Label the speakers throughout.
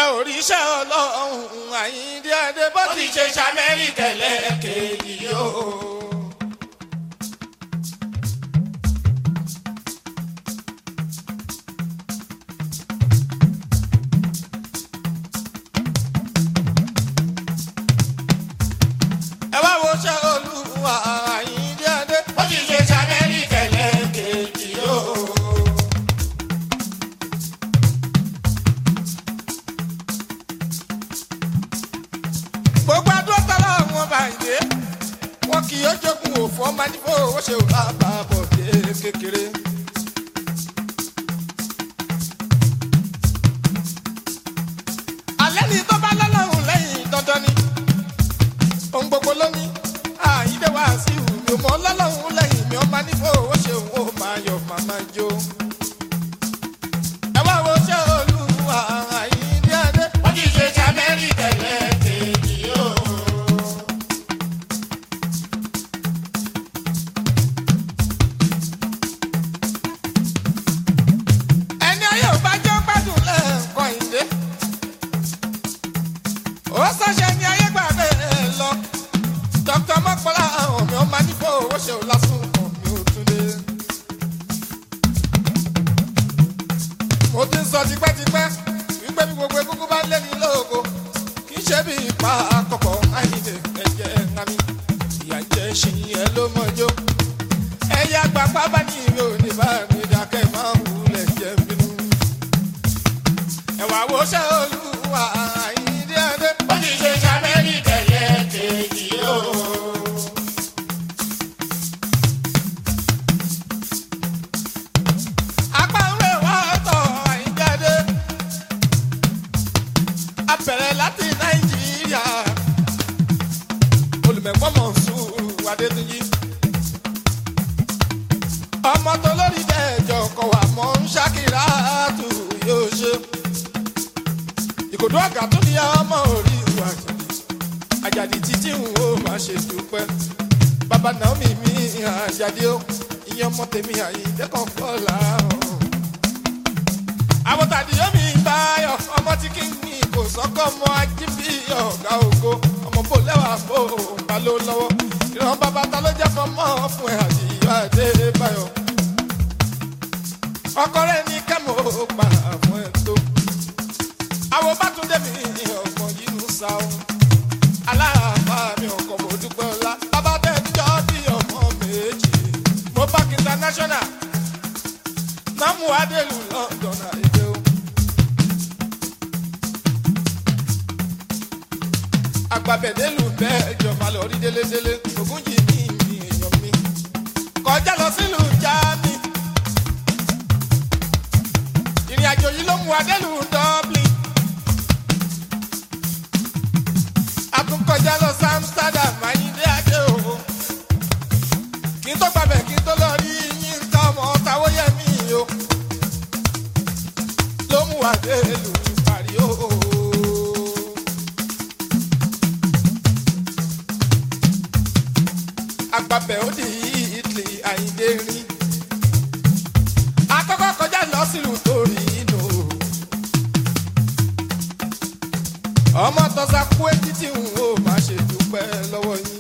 Speaker 1: ẹ ò rí iṣẹ́ ọlọ́run àyíndé adé bó ti ṣe ṣamẹ́ríkà lẹ́ẹ̀kejì yóò. ẹ wá wo ṣẹ́ olúwa àyíndé adé bó ti ṣe ṣamẹ́ríkà lẹ́ẹ̀kejì yóò. gbogbo adúlọ́tàlá wọn bá yé wọn kì yóò jogun òfò ọmọ nífò ó ṣe ò bá bá bọ̀ dé kékeré. alẹ́ ni tó bá lọ́lọ́run lẹ́yìn dandan ni ohun gbogbo ló ní àyídé wá sí ìhù mi ò mọ lọ́lọ́run lẹ́yìn mi ọmọ nífò ó ṣe òun ó máa yọ màmá jó. ẹ wá wo ṣé olúwa àyíndé adé. wọ́n ti ṣe ṣàmẹ́rì tẹ̀lé kejì yóò. ẹni ayé ò bá jẹ́ gbádùn lẹ́ẹ̀kan ìdè. ó ṣàṣẹ ní ayé gbà bẹ́ẹ̀ lọ. dr mọ́kànlá àwọn mi ò máa ní fowó ṣe ò lásùn kan mi ò tún dé. mo ti ń sọ tipẹ́tipẹ́ wípé bí gbogbo egungun bá lé ní lóko kì í ṣe bí ipa àkọ́kọ́ àyìnlẹ̀ ẹ̀jẹ̀ ńlámi ìyá jẹ́ ṣìyẹn ló mọ́jọ́ ẹ̀yà àgbàpá bá ní ìwé òní bá mi dákẹ́ máa ń wulẹ̀ jẹ́ bínú. ẹ̀wà wo ṣe olúwa àyíndé adé. ó ti ṣe ṣàmẹ́lì tẹ̀lé kejì o. apá ń rè wá tọ̀ àyíndé adé. a bẹ̀rẹ̀ láti nàìjíríà. olùmẹ̀kọ́ mọ̀ sùúrù adétúnjì ọmọ tó lórí dẹjọ kọ wà mọ ń ṣàkírà tù yóò ṣe ìkòdó àgà tó ní ọmọ orí ìwà àjàdì àjàdì títí ń wo máa ṣe dúpẹ́ bàbá naomi mi àjàdì ó ìyẹn ọmọ tèmi àyíǹde kan fọlá hàn. àwọn tàdí yóò mi báyọ̀ ọmọ tí kì í ní kò sọ́kọ́ ọmọ ajíbí ọ̀gá ògo ọmọ bò lẹ́wà bò ń bá ló lọ́wọ́ ìran bàbá ta ló jẹ́ fọmọ́ fún ẹ̀ àti ìyá Adébáyọ̀ ọkọ rẹ̀ ní kẹ́mọ̀ pa fún ẹ̀ tó àwọn bátúndé mi ọmọ yìí ń sa ọ́ aláàbá mi ọkọ̀ mo dúpẹ́ ọlá bàbá bẹ́ẹ̀ níjọ́ bí ọmọ méjì mo park international namu adelu London àìdè o. agbábẹ́dẹ́lù bẹ́ẹ̀ jọba lọ rí délédélé ògùn yìí ní ìmì èèyàn mi kọjá lọ sílùú jáàmì ìrìn àjò yìí ló mú adélù dublin àtúnkọjá lọ sí amsterdam ayíǹde adé o kí n tó gbàbẹ̀ kí n tó lọ rí yínká ọmọ táwóyẹmí o ló mú adélù parí o. agbábẹ́ ó di italy àyíndé rí akọ́kọ́ kọjá lọ sílùú torí inú ọmọ tọ́sà kú etí tí n ò má ṣe dúpẹ́ lọ́wọ́ yín.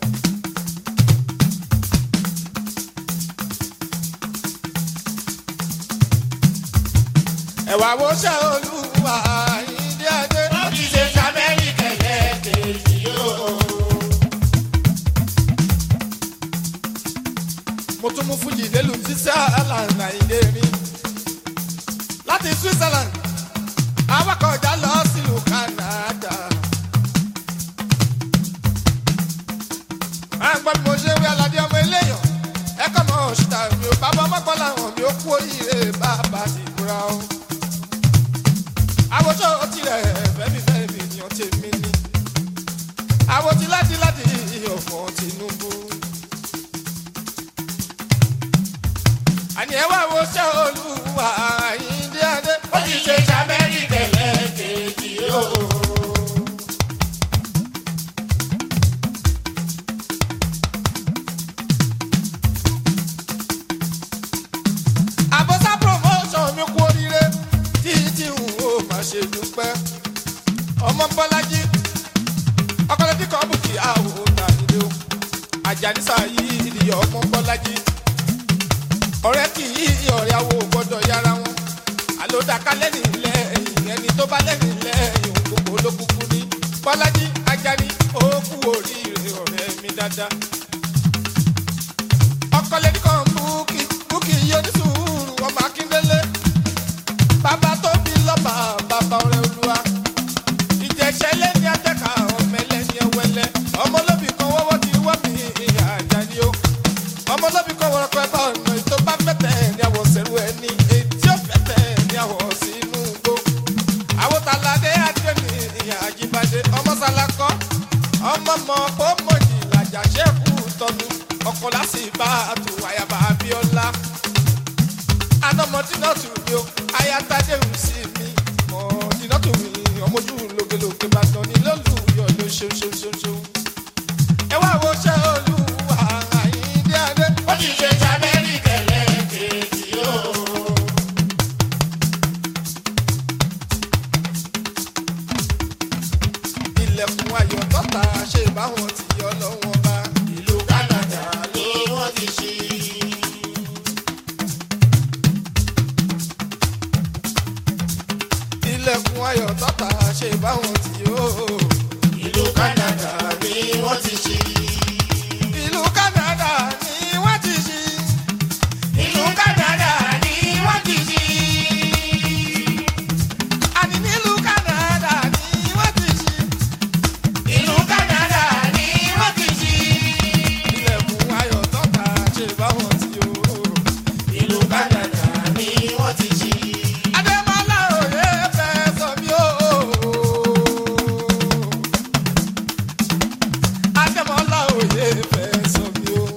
Speaker 1: ẹ̀wà wo ṣe olúwa àyíndé adé. ó ti ṣe sábẹ́rì kẹ̀kẹ́ kejì yóò. mo tún mú fújì délùú switzerland nàìjíríà rí láti switzerland awakọ̀ ọjà lọ sílùú canada. à ń gbọ́ bí mo ṣe wí aládé ọmọ eléyàn ẹ̀kọ́ mọ̀ ṣùtà mi ò bá bọ́ mọ́kọ́ làwọn mi ò kú oríire bàbá ti kúra o. àwòṣọ tirẹ̀ fẹ́mi fẹ́mi ni ó ti mí ní. àwòtí láti láti ọ̀fọ̀ tinubu. àní ẹ wá wo ṣé olúwa àyíndé adé. ó ti ṣe ṣàmẹ́rì tẹ̀lé kejì o. àbọ̀sá promotion mi kú oríire títí n ò má ṣe dúpẹ́. ọmọ bọ́lájí ọkọlẹ́dí kan bùkì àwò tàbílẹ̀ o àjànísà yìí ìdíyẹ ọmọ bọ́lájí ọ̀rẹ́ kì í ọ̀rẹ́ àwò gbọ́dọ̀ yára wọn àlòdàkà lẹ́nu lẹ́yìn ẹni tó bá lẹ́nu lẹ́yìn gbogbo ló kúkú ní bọ́lájí ajani ó kú oríire ọ̀rẹ́ mi dáadáa ọkọlẹ́dí kan bùkì bùkì yóò ní sùúrù ọmọ akíndélé bàbá tó bí lọ́ba bàbá ọ̀rẹ́ olúwa ìjẹ̀ṣẹ́ lẹ́ni atẹ́ka ọ̀mẹ́lẹ́ni ẹwẹ́lẹ́ ọmọlóbì kan wọ́wọ́ ti wọ́ mi àjàní o ọmọlóbì kan wọ́n pẹ́ bá ọ̀nà ètò bá fẹ́tẹ̀ ní àwọ̀ sẹ́rù ẹni etí ó fẹ́tẹ̀ ní àwọ̀ sínú gbó àwòtáládé adémi àjíbádé ọmọ sálákọ́ ọmọ mọ kó mọ̀jì làjà ṣẹ́kù tọ́nu ọkọ̀ lásìbá àtúwáyàbá abíọ́lá anamọdínà tù mí o ayatade ń sí mi mọdínà tù mí ọmọdú lógelóge bàtàn ní lólùyọ ló ṣeun ṣeun ṣeun ṣeun. ẹ wá wo ṣe olúwa àyíndé adé.
Speaker 2: ó ti ṣe sábẹ́rì kẹlẹ́ kejì o.
Speaker 1: ilẹ̀kùn ayọ̀ tọ́ta ṣe báwọn ti yọ lọ́wọ́ bá.
Speaker 2: ìlú Canada ni wọ́n ti ṣí.
Speaker 1: ilẹ̀kùn ayọ̀ tọ́ta ṣe báwọn ti yọ.
Speaker 2: ìlú Canada ni wọ́n ti ṣí.
Speaker 1: ìlú Canada ni wọ́n ti ṣí.
Speaker 2: ìlú Canada ni wọ́n ti ṣí.
Speaker 1: àní nílùú Canada ni wọ́n ti ṣí.
Speaker 2: ìlú Canada ni wọ́n ti ṣí.
Speaker 1: ilẹ̀kùn ayọ̀ tọ́ta ṣe báwọn ti yọ.
Speaker 2: ìlú Canada ni wọ́n ti ṣí.
Speaker 1: Adémọ́lá òye fẹ́ sọ mí o. Adémọ́lá òye fẹ́ sọ mí o.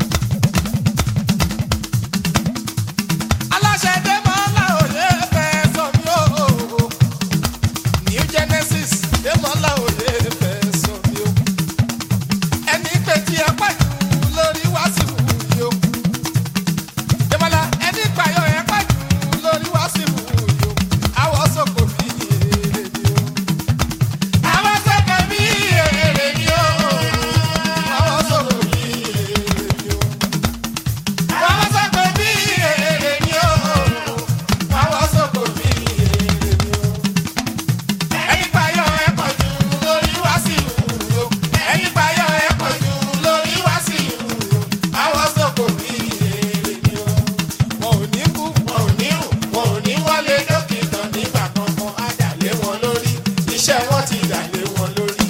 Speaker 1: Aláṣẹ Adémọ́lá òye fẹ́ sọ mí o. New Genesis Adémọ́lá òye fẹ́ sọ mí o. Ẹni pé tí ẹ pàjù lórí wàásù yìí o. Adémọ́lá ẹni pààyàn ẹ pàjù lórí wàásù yìí o. Àwọn sọ̀kò bí èrè ni o.
Speaker 2: àwọn sẹ́kẹ̀ bí èrè ni o.
Speaker 1: Àwọn sọ̀kò bí èrè ni o.
Speaker 2: àwọn sẹ́kẹ̀ bí èrè ni o.
Speaker 1: Àwọn sọ̀kò bí èrè ni o.
Speaker 2: ẹni payọ̀ ẹ̀ pọ̀ jù lórí wá sí ìlú. ẹni payọ̀ ẹ̀ pọ̀ jù lórí wá sí ìlú.
Speaker 1: Àwọn sọ̀kò bí èrè ni o. Wọn ò ní kú.
Speaker 2: wọn ò ní rùn wọn ò ní wọlé dókítà nígbà kankan á dà lé wọn lórí iṣẹ́ wọn ti dà lé wọn lórí.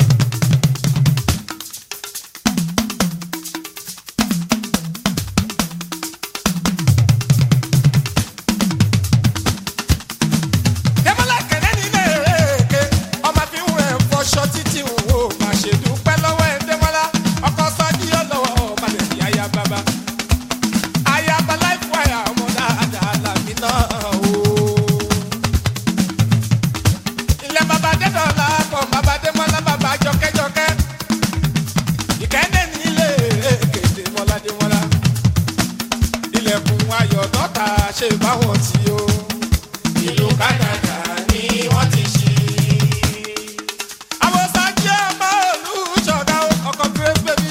Speaker 1: Dẹ́mọ́lá kẹ̀lẹ́ nílé èké. Ọmọ fi ń rẹ̀ fọṣọ títí ń wò. Má ṣe dúpẹ́ lọ́wọ́ ẹ̀ Dẹ́mọ́lá. Ọkọ sọ́jí ọlọ́wọ́ ọba lè fi aya bàbá. Aya bàlá ìfọ̀yà ọmọ dáadáa làmì náà o. Ilẹ̀ bàbá Dẹ́dọ̀lá pọ̀ bàbá Dẹ́mọ́lá bàbá jọkẹ́jọkẹ́. Ìkẹ́ndé nílé èké Dẹ́mọ́lá Dẹ́mọ́lá. Ilẹ̀kùn ayọ̀ dọ́ta ṣe báwọn tí o.
Speaker 2: ìlú Canada ni wọ́n ti ṣí.
Speaker 1: àwọn sáájú ọmọ olùṣọ́gá ọkọ̀ grace baby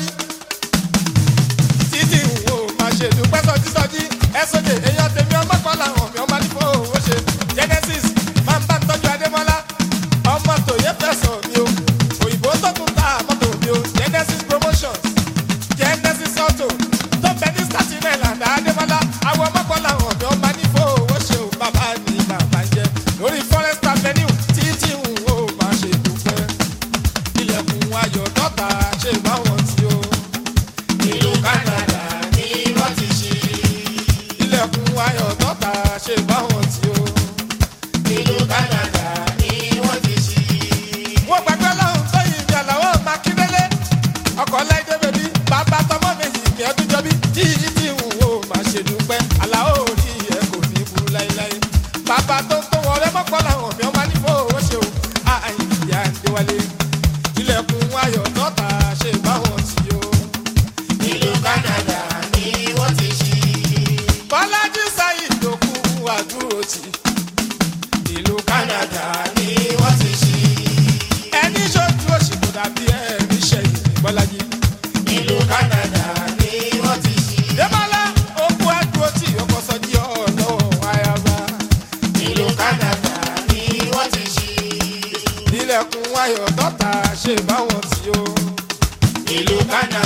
Speaker 1: títí wo máa ṣe dúpẹ́ sọjí sọjí ẹ̀sọ́jì èèyàn tèmi ọmọ kan làwọn mi ọmọ nípò owó ṣe genesis máa ń bá tọ́jú adémọ́lá ọmọ tòye fẹ̀sọ̀ mi o òyìnbó tó tún ta mọ́tò mi o genesis promotions genesis auto tó bẹ ní staten island adémọ́lá àwọn ọmọ kan làwọn mi ọmọ nípò owó ṣe o bàbá ni bàbá ń jẹ lórí forest avenue títí wo máa ṣe dúpẹ́ ilẹ̀kùn ayọ̀ dọ́ta ṣe báwọn tí o.
Speaker 2: ìlú Canada ni wọ́n ti ṣí.
Speaker 1: ilẹ̀kùn ayọ̀ dọ́ta ṣe báwọn tí o.
Speaker 2: ìlú Canada ni wọ́n ti ṣí.
Speaker 1: wọ́n gbàgbé lọ́hùn tó yin ìjà làwọn makíndélé. ọkọ̀ láìdé bèbí bàbá tọmọ méjì kí ọdún jọbí tí tí ń wò máa ṣe dúpẹ́. àlàó orí ẹ kò ní burú láéláé. bàbá tó tó wọlé mọ́pọ́ làwọn mi ọmọ nífò owó ṣe o. àyìn ìyá ń déwálé. ilẹ̀kùn ayọ̀ dọ́ta ṣe báwọn tí o.
Speaker 2: ìlú Canada ni wọ́n ti ṣí.
Speaker 1: bọ́lájú sáyid lókù àdúró tì. ìlú
Speaker 2: Canada ni wọ́n ti ṣí.
Speaker 1: ọ̀rọ̀ tọ́ta ṣe báwọn tí ó.
Speaker 2: ìlú kánà